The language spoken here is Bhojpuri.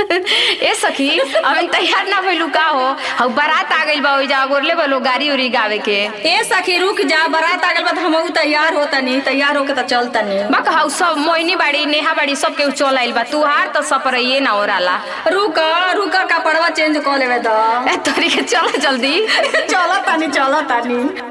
ए सखी अभी तैयार ना भइलू का हो हऊ बारात आ गइल बा ओइजा गोरले बलो गाड़ी उरी गावे के ए सखी रुक जा बारात आ गइल बा त हमहू तैयार होतनी तैयार होके त चलतनी बक हऊ सब मोइनी बाड़ी नेहा बाड़ी सब के चल आइल बा तुहार तो सपरइए ना ओराला रुक रुक कपड़वा चेंज कर लेवे द ए तोरी के चल जल्दी चलतानी चलतानी